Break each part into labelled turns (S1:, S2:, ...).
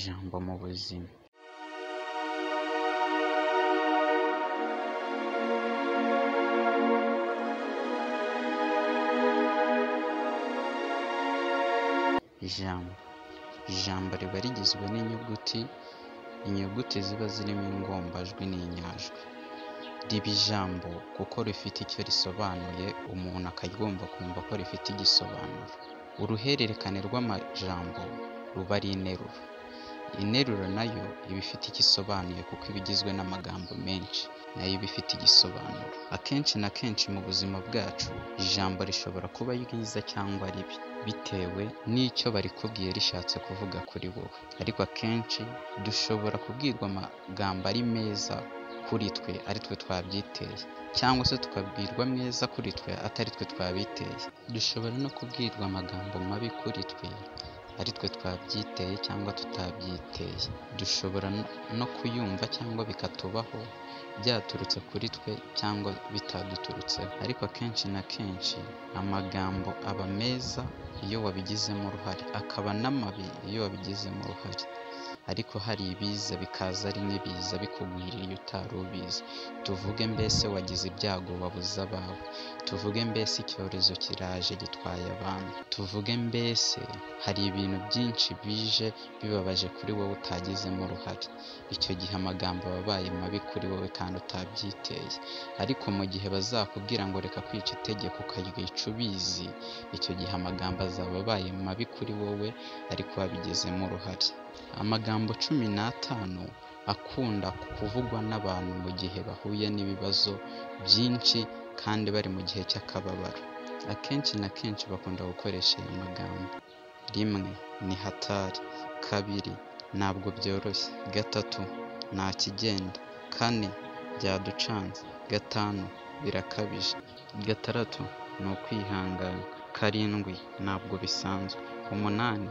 S1: jambo mu buzima ijambo ijambo riba rigizwe n'inyuguti inyuguti ziba zirimo ingombajwi n'inyajwi riba ijambo kuko rifite icyo risobanuye umuntu akaryumva akumva ko rifite igisobanuro uruhererekane rw'amajambo ruba ari interuro interuro nayo iba ifite icyo isobanuye kuko iba igizwe n'amagambo menshi nayo iba ifite igisobanuro akenshi na kenshi mu buzima bwacu ijambo rishobora kuba ryiza cyangwa ribi bitewe n'icyo barikubwiye rishatse kuvuga kuri wowe ariko akenshi dushobora kubwirwa amagambo ari meza kuri twe ari twe twabyiteye cyangwa se tukabwirwa meza kuri twe atari twe twabiteye dushobora no kubwirwa amagambo mabi kuri twe ari twe twabyiteye cyangwa tutabyiteye dushobora no- no kuyumva cyangwa bikatubaho byaturutse kuri twe cyangwa bitaduturutseho ariko akenshi na kenshi amagambo aba meza iyo wabigizemo uruhare akaba n'amabi iyo wabigizemo uruhare ariko hari ibiza bikaza ari n'ibiza bikugwiririye utari ubizi tuvuge mbese wagize ibyago wabuze abawe tuvuge mbese icyorezo kiraje gitwaye abantu tuvuge mbese hari ibintu byinshi bije bibabaje kuri wowe utagizemo uruhare icyo gihe amagambo aba abaye mabi kuri wowe kandi utabyiteye ariko mu gihe bazakubwira ngo reka kwica itegeko ukaryica ubizi icyo gihe amagambo azaba abaye mabi kuri wowe ariko wabigizemo uruhare amagambo cumi n'atanu akunda kuvugwa n'abantu mu gihe bahuye n'ibibazo byinshi kandi bari mu gihe cy'akababaro akenshi na kenshi bakunda gukoresha aya magambo rimwe ni hatari kabiri ntabwo byoroshye gatatu nta kigenda kane byaducanze gatanu birakabije gatandatu ni ukwihangana karindwi ntabwo bisanzwe umunani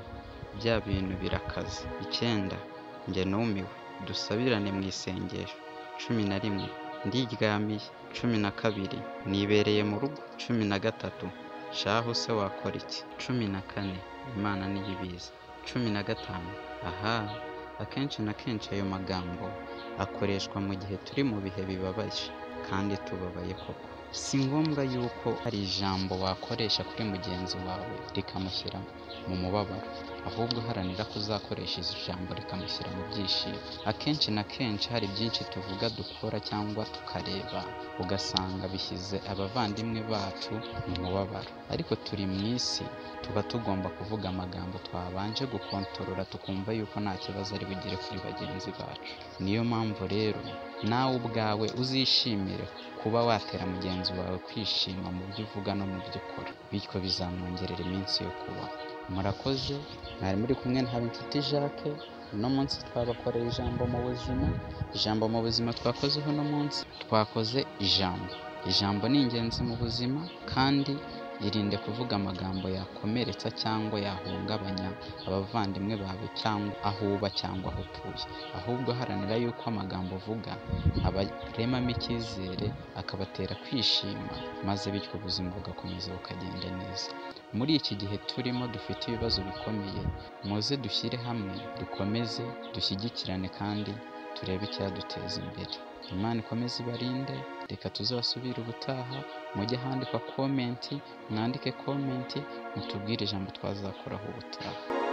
S1: bya bintu birakaze icyenda njye numiwe dusabirane mu isengesho cumi na rimwe ndiryamiye cumi na kabiri nibereye mu rugo cumi na gatatu shahu se wakora iki cumi na kane imana niyo ibizi cumi na gatanu aha akenshi na kenshi ayo magambo akoreshwa mu gihe turi mu bihe bibabaje kandi tubabaye koko si ngombwa yuko hari ijambo wakoresha kuri mugenzi wawe rikamushyira mu mubabaro ahubwo haranira ko uzakoresha iri jambo rikamushyira mu byishimo akenshi na kenshi hari byinshi tuvuga dukora cyangwa tukareba ugasanga bishyize abavandimwe bacu mu mubabaro ariko turi mu isi tuba tugomba kuvuga amagambo twabanje gukontorora tukumva yuko nta kibazo ari bugire kuri bagenzi bacu niyo mpamvu rero nawe ubwawe uzishimire kuba watera mugenzi wawe kwishima mu byo uvuga no mu byo ukora bityo bizamwongerera iminsi yo kubaho murakoze mwari muri kumwe na Habinshuti Jacques uno munsi twabakoreye ijambo mu buzima ijambo mu buzima twakozeho uno munsi twakoze ijambo ijambo ni ingenzi mu buzima kandi irinde kuvuga amagambo yakomeretsa cyangwa yahungabanya abavandimwe bawe cyangwa aho uba cyangwa aho utuye ahubwo haranira yuko amagambo uvuga abaremamo icyizere akabatera kwishima maze bityo ubuzima bugakomeza bukagenda neza muri iki gihe turimo dufite ibibazo bikomeye muze dushyire hamwe dukomeze dushyigikirane kandi turebe icyaduteza imbere imana ikomeze ibarinde reka tuzasubire ubutaha mujye ahandikwa komenti mwandike komenti mutubwire ijambo twazakoraho ubutaha